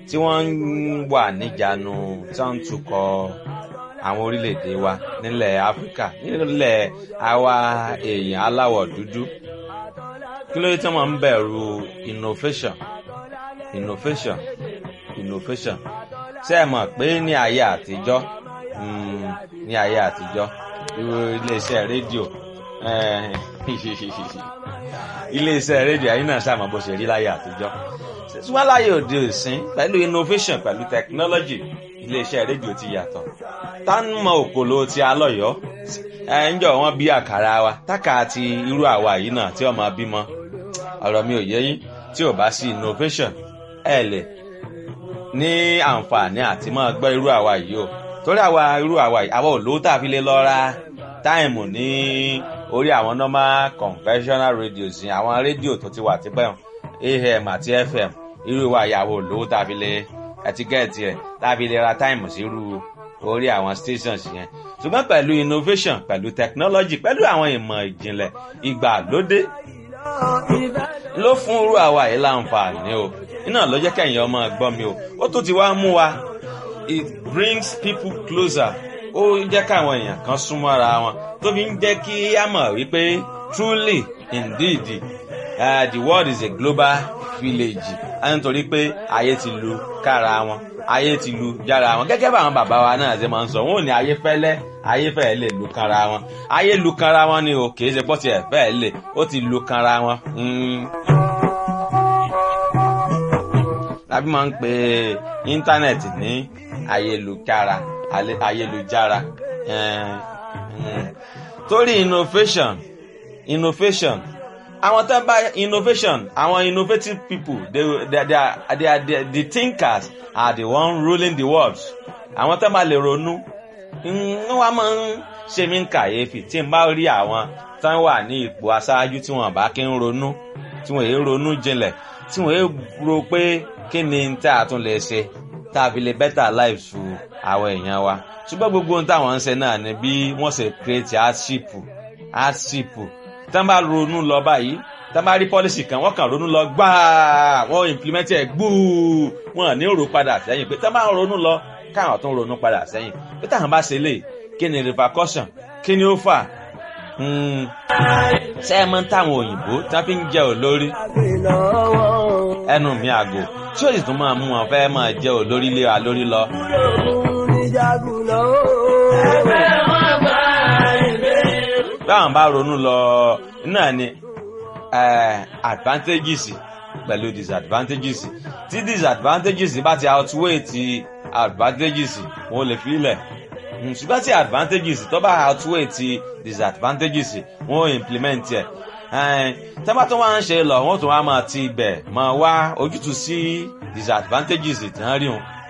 tí wọ́n ń wà níjànú tí wọ́n ń tukọ̀ àwọn orílẹ̀-èdè wa nílẹ̀ áfíríkà nílẹ̀ àwa èèyàn aláwọ̀ dúdú kí ló dé tí wọ́n ń bẹ̀rù innovation innovation innovation ṣé ẹ mọ̀ pé ní ayé àtijọ́ ní ayé àtijọ́ iléeṣẹ́ rédíò iléeṣẹ́ rédíò ayé náà ṣàmọ̀ bó ṣe rí láyé àtijọ́ ṣùgbọ́n láyé òde òsín pẹ̀lú innovation pẹ̀lú technology iléeṣẹ́ rédíò ti yàtọ̀ tá ń mọ òkòló ti alọ́yọ́ ẹ ń jọ wọn bí àkàrà wa tákà ti irú àwa yìí náà tí ọmọ bímọ ọ̀rọ̀ mi ò yé yín tí ò bá sí innovation ẹ lè ní àǹfààní àti máa gbọ́ irú àwa yìí o torí àwa irú àwa yìí àwa ò lówó tá a fi lè lọ ra táìmù ní orí àwọn normal conventional radios yìí àwọn rédíò tó ti wà tipẹ́ am àti fm irú ìwà ìyàwó lówó tá a fi lè ẹtíkẹ́ẹ̀tì ẹ̀ tá a fi lè ra táìmù sí irú orí àwọn stations yẹn ṣùgbọ́n pẹ̀lú innovation pẹ̀lú technology pẹ̀lú àwọn ìmọ̀ ìjìnlẹ̀ ìgbàlódé ló fún irú àwa yìí láǹfààní o iná ló jẹ́ kẹ́yìn ọmọ gbọ́ mi o ó tún ti wá mú wa it brings people closer ó jẹ́ káwọn èèyàn kan súnmọ́ ara wọn tó fi ń jẹ́ kí á mọ̀ wípé truly indeed uh, the world is a global village nítorí pé ayé ti lu kára wọn ayé ti lu jára wọn gẹ́gẹ́ bá àwọn bàbá wa náà ṣe máa ń sọ wọn ò ní ayé fẹ́lẹ́ ayé fẹ́ẹ́ lè lu kanra wọn ayé lu kanra wọn ni o kì í ṣe pọ́ tiẹ̀ fẹ́ẹ́ lè ó ti lu kanra wọn. tàbí máa ń pe íńtánẹ̀tì ní ayélujára ayélujára torí innovation innovation àwọn tó bá innovation àwọn innovative people they, they, they, are, they are the, the thinkers are the one ruling the world àwọn tó bá lè ronú wọ́n máa ń ṣe mí kàyéfì tí n bá rí àwọn tó wà ní ipò aṣáájú tí wọ́n bá kí ń ronú tí wọ́n èé ronú jinlẹ̀ tí wọ́n èé ro pé kí ni tá a tún lè ṣe tá a fi lè better lives fún àwọn èèyàn wa ṣùgbọ́n gbogbo ohun táwọn ń ṣe náà ni bí wọ́n ṣe create hardship hardship tí wọ́n bá ronú lọ báyìí tí wọ́n bá rí policy kan wọ́n kàn ronú lọ gbáà wọ́n implement ẹ̀ gbúù wọ́n ní rò padà sẹ́yìn pé tí wọ́n bá ronú lọ káwọn tó ń ronú padà sẹ́yìn pé táwọn bá ṣe lè kí ni repercussion kí ni ó fà ṣé ẹ mọ táwọn òyìnbó tí wọ́n fi ń jẹ olórí ẹnu mi àgò tí ó sì tún máa mú wọn fẹ́ máa jẹ olórí lé wa lórí lọ. báwọn bá ronú lọ náà ni advantages pẹ̀lú disadvantages tí disadvantages bá ti outweigh ti advantages wọn ò lè fi ilẹ̀ ṣùgbọ́n tí advantages tó bá outweigh ti disadvantages wọn ò implement ẹ̀ tẹ́bá tó wá ń ṣe lọ wọ́n tún wá máa ti ibẹ̀ máa wá ojútùú sí disadvantages tí wọ́n rí wọn